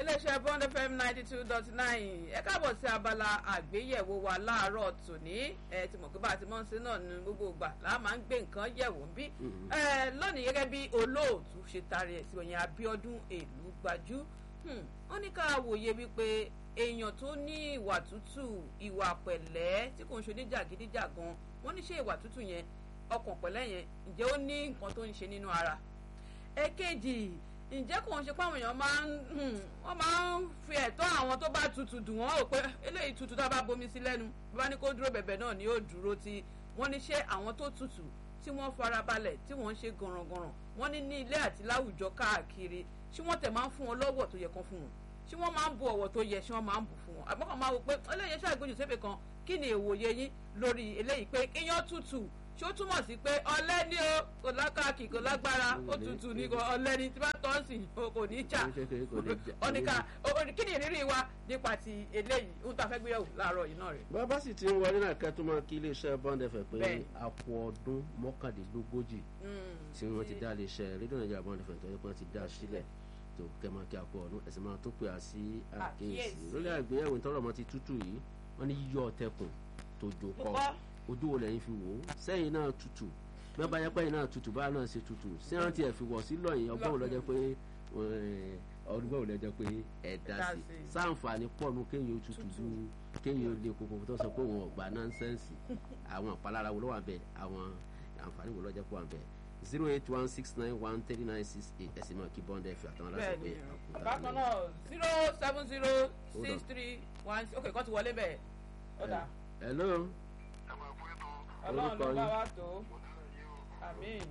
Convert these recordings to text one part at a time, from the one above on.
iléeṣẹ́ bond fm ninety two dot nine ẹ káàbọ̀ sí abala àgbéyẹ̀wò wa láàárọ̀ tòní ẹ ti mọ̀ pé bá a ti mọ̀ sí náà ní gbogbo ìgbà là máa ń gbé nǹkan yẹ̀wò bí ẹ lónìí gẹ́gẹ́ bí olóòtú ṣe taari ẹ̀ sí òyìn Abíọ́dún èlú gbajú wọ́n ní ká wòye wípé èèyàn tó ní ìwà tútù ìwà pẹ̀lẹ́ tí kò ń ṣe oníjàgídíjàgan wọ́n ní ṣe ìwà tútù yẹn ọkàn pẹ̀lẹ́ yẹn ǹjẹ́ ó ní nǹkan tó ń ṣe nínú ara èkejì ǹjẹ́ kò ń ṣe pé àwọn èèyàn máa ń wọ́n máa ń fi ẹ̀tọ́ àwọn tó bá tutù dùn wọ́n rò pé eléyìí tutù tá a bá bomi sí lẹ́nu bá ní kó dúró bẹ̀bẹ̀ náà ni yóò dúró tí wọ́n ní ṣé àwọn tó tutù tí wọ́n farabalẹ̀ tí wọ́n ń ṣe gànràngànràn wọ́n ní ní ilé àti láwùjọ káàkiri ṣé wọ́n tẹ̀ máa ń fún wọn lọ́wọ́ tó yẹ kan fún wọn ṣé wọ́n máa ń bu ọ̀wọ̀ tó yẹ ṣé wọ́n máa ń bù fún wọn àbọ̀kàn máa wò pé eléyìí ṣàgbéjù sépè kan kí ni èwòye yín lórí eléyìí pé iyán tutù ṣó túmọ̀ sí pé ọlẹ́ ní o kò lákàkì kò lágbára ó tutù ní ọlẹ́ ní tí bá tọ́ sí kò ní jà ọ̀nìkà kí ni ìrírí wa nípa ti eléyìí ń ta fẹ́ gbéyàwó láàárọ̀ yìí náà rẹ̀. bàbá sì ti ń wọlé náà kẹ́ tó máa kí iléeṣẹ́ bond fm pé àpò ọdún mọ́kàndínlógójì tí wọ́n ti dá iléeṣẹ́ rédíò nàìjíríà bond fm tó yẹ kí wọ́n ti dá sílẹ̀ tó kẹ́ máa kí àpò ọdún ẹ̀sìn máa tó pè á sí àkíyèsí lórí àgbéyẹ̀wò ìtọ́rọ̀ ọmọ ti tútù yìí wọ́n ní yíyọ ọ̀tẹ̀kùn tó jò kọ́ ojú wo lẹ́yìn fi wò ó sẹ́yìn náà tutù bẹ́ẹ̀ bá yẹ pé ẹ̀yìn náà tutù báyà náà ṣe tutù sí rántí ẹ̀ fi wọ̀ sí lọ́yìn ọgbọ́n wo lọ́jọ́ pé ọdún wo lọ́jọ́ pé ẹ̀ dá sí sáǹfààní pọ̀ nu kéèyàn ó tutù ju kéèyàn ó lé koko tó sọ pé òun ọ̀gbà nọ́nsẹ́ǹsì àwọn àpalára wo ló wà bẹ́ẹ̀ àwọn àǹfààní wo lọ́jọ́ pé wà bẹ́ẹ̀ zero eight one six nine one thirty nine six eight ẹ̀sìn máa kí bọ́ndà ẹ̀fẹ̀ àtàwọn aláṣẹ pé bákan náà zero seven zero six three one ok kọ́ ti wọlé bẹ́ẹ̀ ọ̀dà. hello ọlọ́run ló bá wa tó àmín.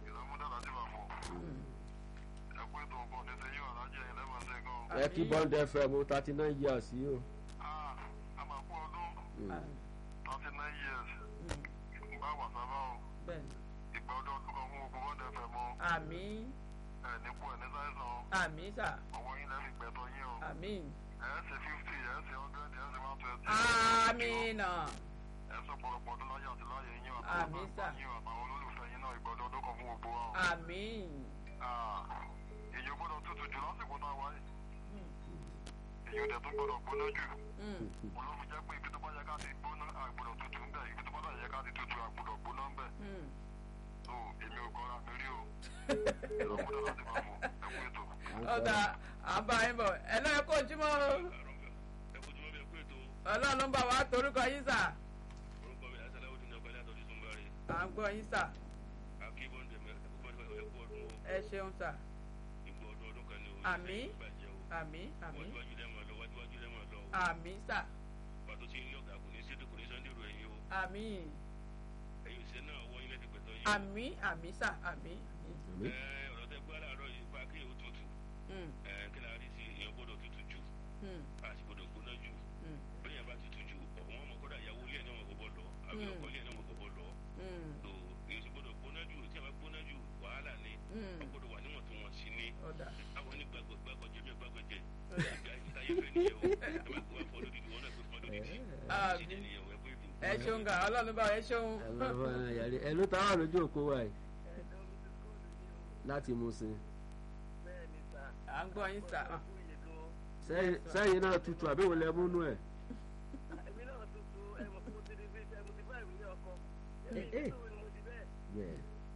ẹ kí bond fm thirty nine years yìí o. àmàkù ọdún thirty nine years bá wà sábà o ìgbà ọdún ọdún kan fún ogun bond fm o. àmín. ẹ nípò ẹ ní sáyẹnsì o. àmín sà. ọwọ́ yín lẹ́nu ìgbẹ́tọ̀ yín o. àmín. ẹ ṣe fifty ẹ ṣe hundred ẹ ṣe one twenty. àmín náà ẹ sọ pọ̀lọpọ̀ ọdún láyé àti láyé yín Àmín sà. àtàwọn yín àtàwọn olólùfẹ́ yín náà ìgbọ́dọ̀ ọdún kan fún gbogbo wa o. àmín. èyí ò gbọ́dọ̀ tutù jù lásìkò náà wáyé èyí ò dẹ̀ tún gbọ́dọ̀ gbóná jù wọn ló fi jẹ́ pé ibi tó bá yẹ ká ti gbóná àgbọ́dọ̀ tutù ń bẹ̀ ibi tó bá yẹ ká ti tutù àgbọ́dọ̀ gbóná ń bẹ̀ so èmi ò kọ́ra mi rí o ìlọ́kúdà láti máa fò ẹ kú ètò. ọ̀dà àbá yín bọ̀ ẹ náà kó ojúmọ́ o. ẹ kú ojúmọ́ bí ẹ kú ètò ọlọ́run ló ń bá wa torúkọ yín sà. orúkọ mi àṣàlẹ̀ òdì ní ọ̀gbẹ́lẹ̀ àtọ́jú tó ń bá rí à ń gbọ́ yín sà. akébọ̀ndẹ̀ mẹ́rin ẹ̀kú ọdún o ẹ ṣeun sà. ipò ọdún ọdún kan ní o Àmín. ìbàjẹ́ o àmín àmín wájúwájú lẹ́mọ̀ lọ wájúwájú lẹ́mọ̀ lọ o àmín sà. pàtó tí ń lé ọ̀gá kò ní sí kò ní sọ́ndé ìrò ẹ̀yìn o àmín ẹ̀yìn òṣìṣẹ́ náà wọ́n yín lẹ́sìn pẹ̀tọ́ yín. àmín àmín sà àmín. àmín. ẹ ọ̀rọ̀ tẹ gbọ́ láàárọ̀ yìí pa kí èèyàn tutù Mm, ẹ kí la rí sí èèyàn gbọ́dọ̀ tutù jù mm, àti gbọ́dọ̀ gbóná jù mm, bẹ́ẹ̀ yẹn bá tutù jù ọ̀hún ọmọ kọ́dà ìyàwó ilé ẹ̀ náà mọ̀ kó bọ́ lọ àbí Mm. ọkọ ilé ẹ̀ náà mọ̀ kó bọ́ lọ mm, tó èyí sì gbọ́dọ̀ gbóná jù tí a bá gbóná jù wàhálà ni mm. a gbọ́dọ̀ wà níwọ̀ntúnwọ̀nsì ni ọ̀dà àwọn ní gbàgbọ́ gbàgbọ́ jẹ́ bí gbàgbọ́ jẹ́ ọ̀dà. ayé fẹ́ nìyẹn o ẹ má kó wá fọ́ lódìdí wọn náà gbé fọ́ lódìdí Àmín. ṣíjẹ́ nìyẹn o ẹ pé ètò. ẹ ṣeun gà ọlọ́run bá wa ẹ ṣeun. ẹ máa bá ẹ yàrá ẹ ló táwọn lójú òkú wa yìí láti mú sí à ń gbọ́ yín sà. sẹ́yìn náà tutù àbí wọlé múnú ẹ̀. bẹ́ẹ̀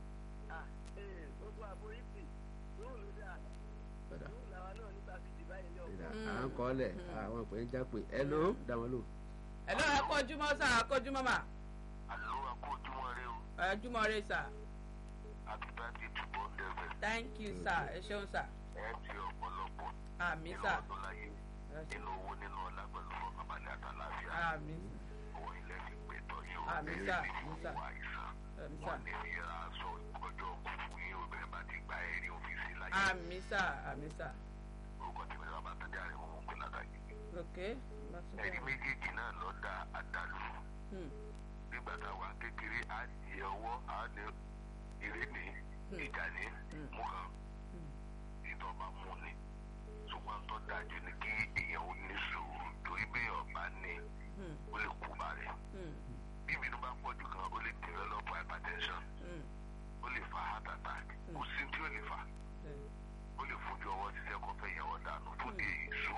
padà à ń kọ́ lẹ̀ àwọn ìpè ń jápè ẹ ló dàwọn lò. ẹ lọ́wọ́ ẹ kó ojúmọ́ sà kó ojúmọ́ mà àlọ́ àkó ojúmọ́ rẹ o ẹ ojúmọ́ rẹ sà. àti bá ti túbọ̀ dẹ̀fẹ̀ thank you sà ẹ ṣeun sà. ẹ ti ọ̀pọ̀lọpọ̀ àmín nínú sà. ọdún láyé nínú owó nínú ọlá pẹ̀lú fọkànbalẹ̀ àtàlàáfíà àmín owó ilẹ̀ fi pè tọ́ yín o Àmín ẹ̀rí sà, fi àmín sà. fún àìsàn àmín sà. wọn ní fi ra aṣọ ọjọ́ òkú yín obìnrin bá ti gba ẹ̀rí òfìsí láyé àmín sà àmín sà. orúkọ tí mi bá tẹ́lẹ̀ àrẹ wọn pé látàgé ok. ẹ̀rí méjèèjì náà lọ da àdàlù Hmm, nígbà tá a wà kékeré á di ọwọ́ á ní eré ní ìjà ní mú kan ìtọ́ba mú ni ṣùgbọ́n tó dájú ni kí èèyàn ó ní sùúrù torí bí ọba ní hmm, ó lè kú bá rẹ̀ hmm, bí ìbínú bá pọ̀ jù kan ó lè develop hypertension hmm. ó lè fa heart attack kò sí tí ó lè fà bẹ́ẹ̀. ó lè fojú ọwọ́ ṣiṣẹ́ kó fẹ́ yẹwọ́ dànù fún di èyí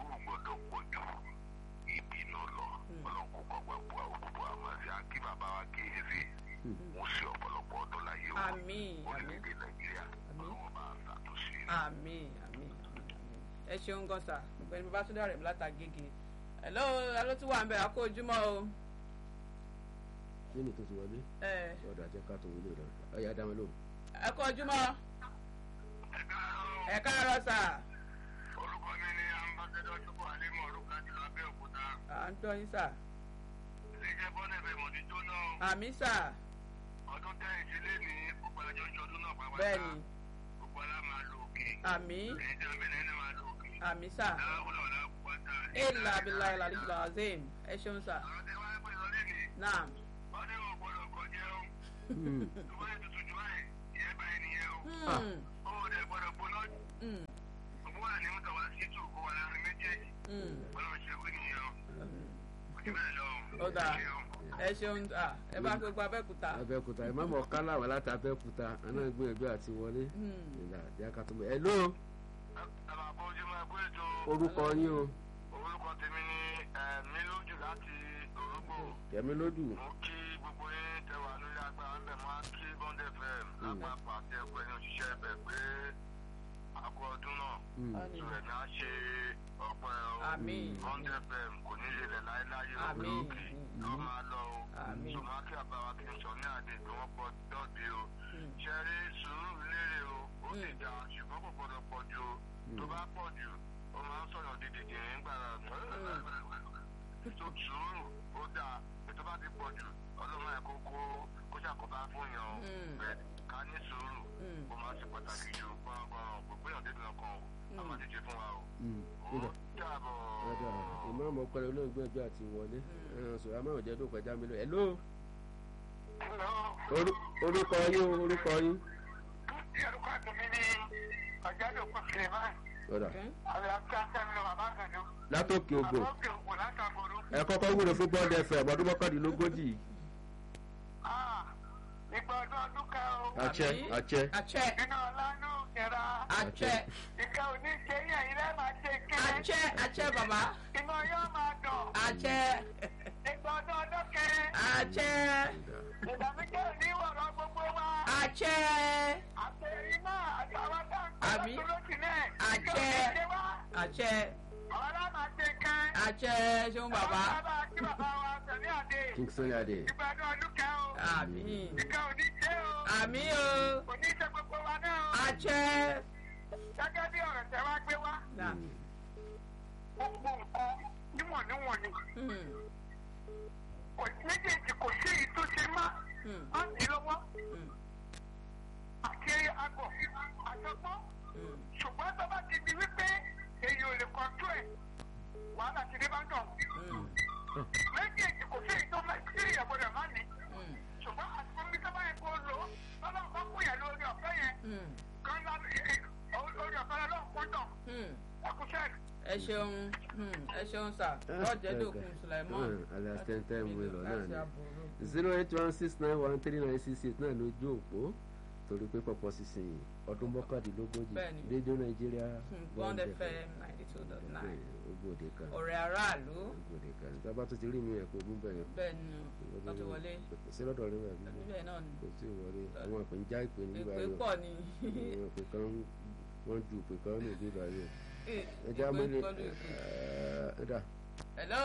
ẹ ṣeun gan sà ọ̀gbẹ́ni babatunde rẹ̀ látàgègè hello alo tí wà ń bẹ àkó ojúmọ́ o. lẹ́nu tó ti wọlé ẹ ọ̀dọ̀ àjẹ́ ká tó wọlé rẹ̀ ọ̀yà dá wọn lóhùn. ẹ kó ojúmọ́ ẹ káàárọ̀ sà orúkọ mi ni ambassadọ chukwu alimu orúkọ àti abẹ́òkúta à ń tọ́ yín sà iléeṣẹ́ bọ́nẹ̀fẹ̀ mọ̀tí jóná àmì sà ọdún tẹ́ ìdílé ní gbogbo ẹjọ́ ń ṣọdún náà pàápàá bẹ́ẹ̀ni gbogbo alá máa lo òkè àmì èyí tí wọ́n bẹ̀rẹ̀ ní máa lo òkè àmì sà láwùlọ̀ làkúgbàtà ilà abilà ilà abilà azim ẹ ṣeun sà ọ̀rọ̀ tẹ́ wáyé pé lọ́lé ni náà wọ́n ní ò gbọ́dọ̀ kọjá o Hmm. tó bá yẹ tuntun jù báyìí ìyẹn báyìí nìyẹn o Hmm, ó dẹ̀ gbọ́dọ̀ gbóná hmm, gbogbo wà ní mọ́tò wá sí tù kó wà láàrin méjèèjì hmm. ọlọ́run ṣe wí nìyẹn o kò jù bẹ́ẹ̀ lọ Ó dáa. Ẹ ṣeun. ẹ ṣeun à ẹ bá gbogbo abẹ́kúta. abẹ́òkúta ẹ̀ má mọ̀ kálá wà láti abẹ́òkúta àná gbìyànjú àti wọlé Hmm. ìlà àjẹ́ ká tó mọ̀ ẹ̀ ló Bàbá Bọ́jú máa gbé ètò orúkọ yín o orúkọ tèmi ní ẹ̀mí lójú láti Òrùgbò. kẹ̀mí lódù Mo kí gbogbo yín tẹwà lórí agbára ń bẹ̀ máa kí Bond FM lápapọ̀ àti ẹgbẹ́ ní òṣìṣẹ́ ẹbẹ̀ pé àkọ́ ọdún náà Hmm. Àmín. ìrẹ̀ náà ṣe ọpẹ́ o. Àmín. Bond FM kò ní lè lẹ̀ láéláé o. Àmín. Lókè ló máa lọ o. Àmín. Tó máa kí àbáwá kí n sọ ní àdé tí wọ́n pọ̀ dọ́ọ̀dé o. Hmm. Ṣé rí sùúrù lérè o? Ó sì Hmm. dá ṣùgbọ́n kò gbọdọ̀ pọ̀ jù o. Tó bá pọ̀ jù, ó máa ń sọ̀rọ̀ dídìdì nígbà tó sùúrù ó dáa ètò bá ti pọ̀ jù ọlọ́run ẹ̀ kó kó kó ṣàkóbá fún yàn o Mm. bẹ́ẹ̀ ká ní sùúrù Mm. ó máa ṣe pàtàkì ju gbọ́ngbọ́n gbogbo èèyàn débi ọkàn o a máa díje fún wa o Hmm. ó Nígbà. dàbọ̀. ọ̀dà ìmáàmù ọpẹlẹ olóògbé ẹjọ́ àti wọlé ẹ̀hàn sọ̀rọ̀ àmọ́ òjẹ́ dókòó ẹja mi lọ ẹ̀ ló Orú- orúkọ yín o orúkọ yín Orúkọ tèmi ní Ọ̀jádò Kùsùlẹ̀mán, ọ̀dà Okay. àbí Akíntẹ́mi bàbá Àgàdo, látòkè ògùn àbókè ògùn látàgbòrò. ẹ kọ́kọ́ wúlò fún bọ́ọ̀dù ẹ̀fẹ̀ ọdún mọ́kàndínlógójì Ìgbà ọdún ọdún kan o, àṣẹ Àmín. àṣẹ àṣẹ iná ọlánú ìjẹra, àṣẹ ìka òní ṣe yẹn ilé máa ṣe kéré, àṣẹ àṣẹ bàbá iná yóò máa dùn. àṣẹ Ìgbà ọdún ọdún kẹrin. àṣẹ ìdàmíjẹ́ oníwọ̀rọ̀ gbogbo wa. àṣẹ àtẹ̀yìn náà àtàwọn tá à ń Àmín. kọ́ lọ́sí náà. Àṣẹ. ìjọba ìṣe wa. àṣẹ àwọn aláma ṣe kan. àṣẹ ṣeun bàbá àwọn bàbá kí bàbá wa sẹ̀mí àdé. king sunny adé ìgbàdùn ọdún kan o. àmín ìka òní ṣe o. àmín o òní ṣe gbogbo wa náà o. àṣẹ. gẹ́gẹ́ bí ọ̀rọ̀ tẹ wá gbé wá. Náà. gbogbo nǹkan níwọ̀n níwọ̀n ni. Hmm. kò méjèèjì kò sí èyí tó ṣe má. Hmm. má ní lọ́wọ́. Hmm. àti àgọ̀ àjọgbọ́n. Hmm. ṣùgbọ́n tó bá ti di wípé èyí ò lè kọ́ńtò ẹ̀ wàhálà ti dé bá ń tọ̀. Hmm. méjèèjì kò sí èyí tó máa sí ìyàwó rẹ̀ má ní. Hmm. ṣùgbọ́n àtúntò bí sábà yẹn kó lò ó lọ́nà bá kú yẹn lórí ọ̀fẹ́ yẹn Hmm. kan lá orí ọ̀fẹ́ lọ́nà kó tọ̀ Hmm. ẹkúṣẹ́ ẹ ṣeun hmm, ẹ ṣeun sà lọ́jẹ̀dọ̀kun sulaimon alias ten ten wẹlọ náà láti ni àbúrò. zero eight one six nine one three nine six eight náà lójú òpó torí pé pọpọ sísìn ọdún mọ́kàndínlógójì Bẹ́ẹ̀ni. rédíò nàìjíríà Hmm, bond fm ninety two dot nine ogbòde kan ọ̀rẹ́ aráàlú ogbòde kan tábà tó ti rí mi ẹ̀kọ́ ogún bẹ̀rẹ̀ bẹ́ẹ̀ ni wọ́n ti wọlé sí lọ́dọ̀ rẹ̀ wà bí bẹ́ẹ̀ náà ni kò tí ì wọlé àwọn ìpè ń já ìpè nígbà èpè yọ pọ̀ ni àwọn ìpè kan wọ́n ju ìpè kan ní ìdílé ayé èpè ẹja mọ́lẹ̀ kọlu èpè. ẹ̀dá hello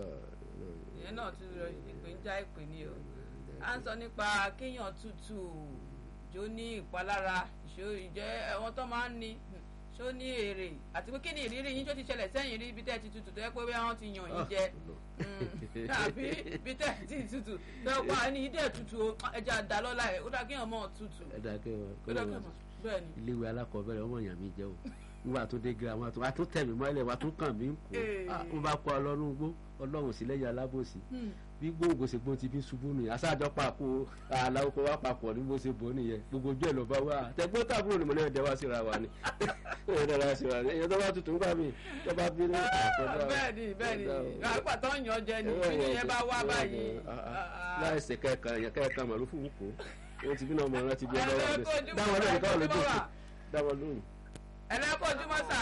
ìyẹn náà tún lọ èpè ń já èpè ni o à ń sọ nípa kéèyàn tútù jó ní ìpalára ìṣó ìjẹ́ ẹ̀wọ̀n tó máa ń ní ṣó ní èrè àti pé kí ni ìrírí yín tó ti ṣẹlẹ̀ sẹ́yìn rí ibi tẹ́ ẹ ti tutù tó yẹ pé bí wọ́n ti yàn yín jẹ Mm, tàbí ibi tẹ́ ẹ ti tutù tó yẹ pé àní ìdẹ́ tutù o ẹja dá lọ́la ẹ̀ ó dá kéèyàn mọ̀ tutù ẹ̀dá ó dá kẹwàá kéèyàn mọ̀ bẹ́ẹ̀ ni iléèwé alákọ̀ọ́bẹ̀rẹ̀ ọmọ èèyàn mi jẹ́ o nígbà tó dé girama tó wà tó tẹ̀ mí mọ́lẹ̀ wà tó kàn mí ń kó Ee. wọ́n bá kọ́ ọlọ́run gbó ọlọ́run sí lẹ́yìn alábòsí Hmm. bí gbòǹgbò ṣe gbóhùn ti fi ṣubú nìyẹn aṣáájọ pàpọ̀ àlàó kó wá papọ̀ ní bó ṣe bò ó nìyẹn gbogbo ojú ẹ̀ ló bá wà tẹ̀gbọ́n tàbúrò ni mo lẹ́yìn dẹ́wà síra wa ni ẹ̀yìn dẹ́wà síra ni èyàn tó bá tutù ń gbà mí tó bá bí ní àtọ́jú bẹ́ẹ̀ ni bẹ́ẹ̀ ni àgbà tó ń yan jẹ ni bí yẹn bá wá báyìí láìsè kẹ́ẹ̀kan yẹn kẹ́ẹ̀kan màlúù fún wùkọ́ wọ́n ti bí náà mọ̀ ọ́n láti bí Ẹ ọlọ́wà lọ kojú dáwọn mọ́, lóhùn káwọn ẹ lójú kojú mọ́ òkú wa. dáwọn lóhùn. ẹ̀rẹ́ kojúmọ́ sà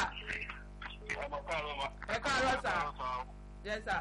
ọmọ káàárọ̀ ma. ẹ káàárọ̀ sà jẹ́ sà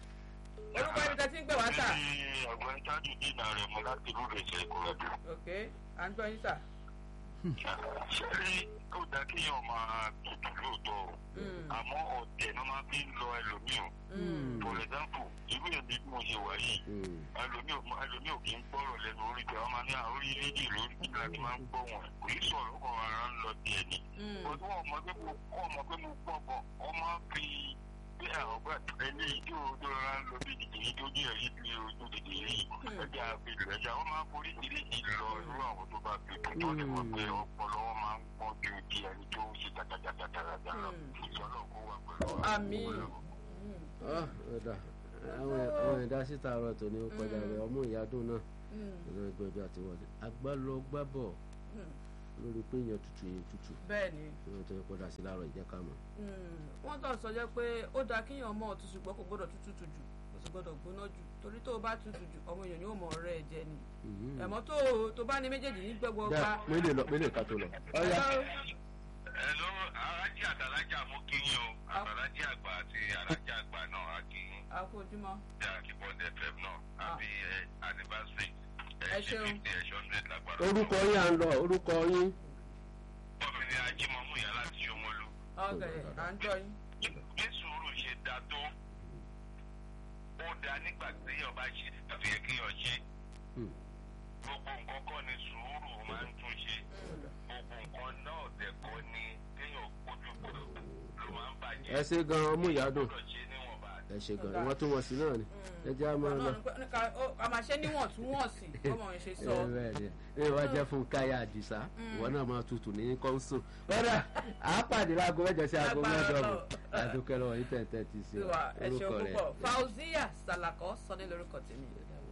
orúkọ ibi tẹ́ ti ń pè wá sà Èmi ọ̀gbẹ́ni tájú dínà rẹ̀ mọ́ láti ìlú ìrẹsẹ̀ ìkọ̀rọ̀dú. ok à ń gbọ́ yín sà ṣé rí ó dá kéèyàn máa tutù lóòótọ́ o àmọ́ ọ̀tẹ̀ ló máa fi ń lọ ẹlòmíì o for example irú èmi bí mo ṣe wà yìí ẹlòmíì ò ẹlòmíì ò kì í gbọ́rọ̀ lẹ́nu orí tẹ̀ wọ́n máa ní àwọn orí rédíò lórí kíkà tí máa ń gbọ́ wọn kò ní sọ̀rọ̀ ó kàn rárá ń lọ tiẹ̀ ni ọdún ọmọ pé mo kọ́ ọmọ pé mo gbọ́ bọ̀ ọmọ fi bí ọgbà eléyìí tí o tó rárá ń lọ bí dìdìrí tó ní ẹ̀rí bí ojú dìdìrí ẹja àfihàn ẹja wọn máa ń forí ìrísí lọ irú àwọn tó bá fi tó tó ní wọn pé ọpọlọ wọn máa ń pọ̀ ju ti ẹni tó ń ṣe jàjàjàjàjà lọ ìṣọlọ kó wà pẹ̀lú àmì ọ̀dà àwọn ẹ̀dá síta ọ̀rọ̀ tó ní ó kọjá rẹ̀ ọmọ ìyádùn náà ọ̀nà ìgbẹ́jọ́ àti wọlé agbálọ́gbábọ̀ lórí pé èèyàn tutù yẹn tutù bẹ́ẹ̀ ni ìwọ̀n tó yẹ kó dà sí láàárọ̀ ìjẹ́ ká mọ̀. wọ́n tọ̀ sọ jẹ́ pé ó dáa kéèyàn mọ̀ ọ̀tún ṣùgbọ́n kò gbọ́dọ̀ tútù jù kò sì gbọ́dọ̀ gbóná jù torí tó o bá tutù jù ọmọ èèyàn yóò mọ̀ ọ̀rẹ́ ẹ̀ jẹ ni ẹ̀mọ́ tó tó bá ní méjèèjì ní gbẹ́gbọ́ dá pa mélòó lọ mélòó ká tó lọ. ọ̀ya Hello, alájí àtàlájà mú kí yín o àtàlájí àgbà àti alájà àgbà náà á kí yín àkójúmọ́ ní akíbọ̀dé fm náà àbí anniversary Ẹ ṣeun. fifty ẹ̀ṣọ́ hundred lágbára. orúkọ yín à ń lọ orúkọ yín. Bọ́ọ̀mì ni ajímọ̀mú ìyá láti Ṣómólú. ọ̀gẹ̀ à ń jọ yín. Bí sùúrù ṣe da tó, ó da nígbà tí ọba ṣe àfi yẹ kéèyàn ṣe. Hmm. Gbogbo nǹkan kọ́ ni sùúrù máa ń tún ṣe. Gbogbo nǹkan náà dẹ̀ kọ́ ni kéèyàn kojú kò ló máa ń bàjẹ́. ẹ ṣe gan ọmọ ìyádùn Gbọ́dọ̀ ṣe níwọ̀nba. ẹ ṣe gan ìwọ̀n tó wọ̀n sí náà ni ẹ jẹ́ àmọ́ lọ. a máa ṣe níwọ̀ntúnwọ̀nsì ọmọ yẹn ṣe sọ. ẹ bẹ́ẹ̀ ni ẹ wá jẹ́ fún káyà àdìsá ìwọ náà máa tutù ní kọ́ńsù. kódà àápàdé láago mẹ́jọ sí aago Lágbára mẹ́jọ bọ̀ Ọlọ́run. àdúkẹ́ lọ́wọ́ yìí tẹ̀ tẹ̀ ti sí sí wa ẹ ṣeun orúkọ rẹ̀. púpọ̀ Fauzia Salako sọ ní lórúkọ tèmi.